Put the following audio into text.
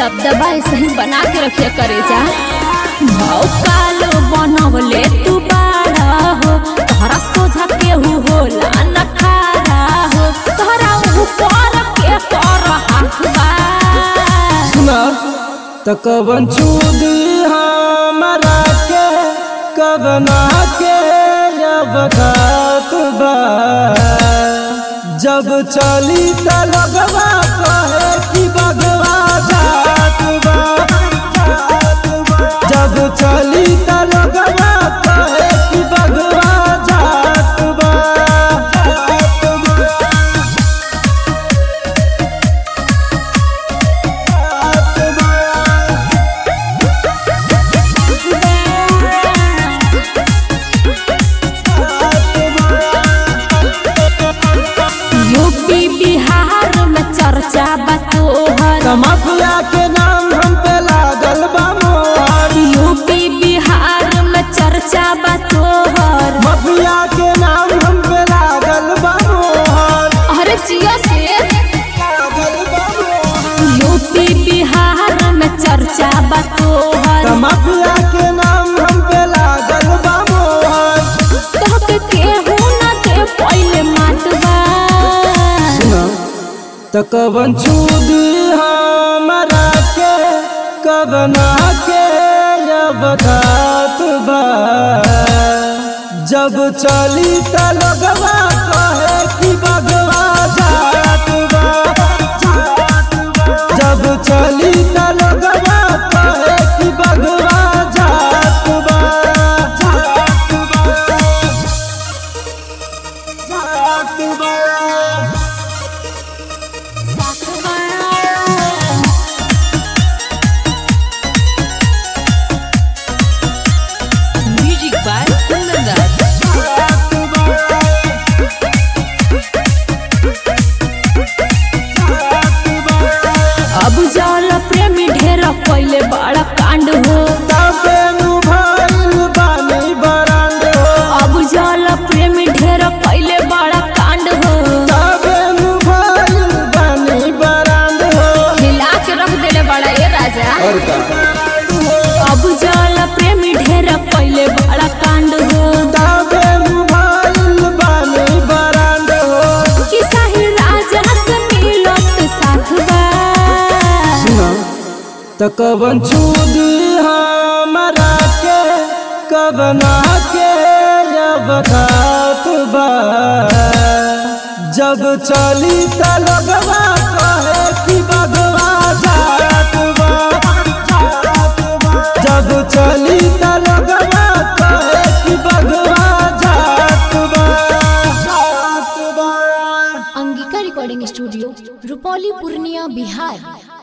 दबदबा ऐसे ही बना के रखिया करे जा भौकाल बनवले तू बाड़ा हो तोहरा सोझा केहू होला न खारा हो तोहरा ऊपर के कर हाथ बा सुना त कवन छूदी हमरा के कवना के अब घात बा जब चली त लगवा कहे कि बगवा जात बा जब चली त लगवा कहे कि बगवा जात बा यूपी बिहार में चर्चा बा तोहर माफिया के नाम हम पे लागल बा मोहर यूपी बिहार में चर्चा बा तोहर माफिया के नाम हम पे लागल बा मोहर अरे जियो से लागल बा मोहर यूपी बिहार में चर्चा बा तोहर माफिया के नाम हम पे लागल बा मोहर तोहके केहू न दे पहिले मातबा सुना त कवन छूदी हमरा के कवना के अब घात बा जब चली त लगवा कहे कि बगवा जात बा जब चली त लगवा कहे कि बगवा जात बा जात बा जात बा Music by Kundan Das. अब जल प्रेमी ढेर पहिले बड़ा कांड हो अब जल प्रेमी ढेर पहिले बड़ा कांड हो हिला के रख देले बड़ा ए राजा अब जल प्रेमी ढेर पहिले बड़ा कांड हो कि साही राजा से मिलत साथ बा कवन छूदी हमरा के कवना के अब घात बा जब चली त लगवा कहे कि बगवा जात बा जब चली त लगवा कहे कि बगवा जात बा जात बा अंगिका रिकॉर्डिंग स्टूडियो रुपौली पूर्णिया बिहार